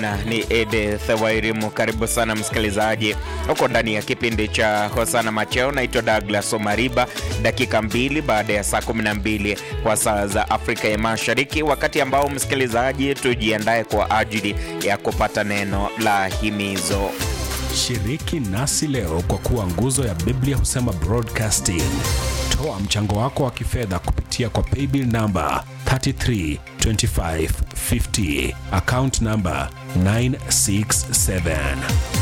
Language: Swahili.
Na ni Edith Wairimu. Karibu sana msikilizaji, huko ndani ya kipindi cha Hosana Macheo. Naitwa Douglas Omariba. Dakika mbili baada ya saa 12 kwa saa za Afrika ya Mashariki, wakati ambao msikilizaji, tujiandae kwa ajili ya kupata neno la himizo. Shiriki nasi leo kwa kuwa nguzo ya Biblia husema broadcasting. Toa mchango wako wa kifedha kupitia kwa paybill namba 332550 account namba 967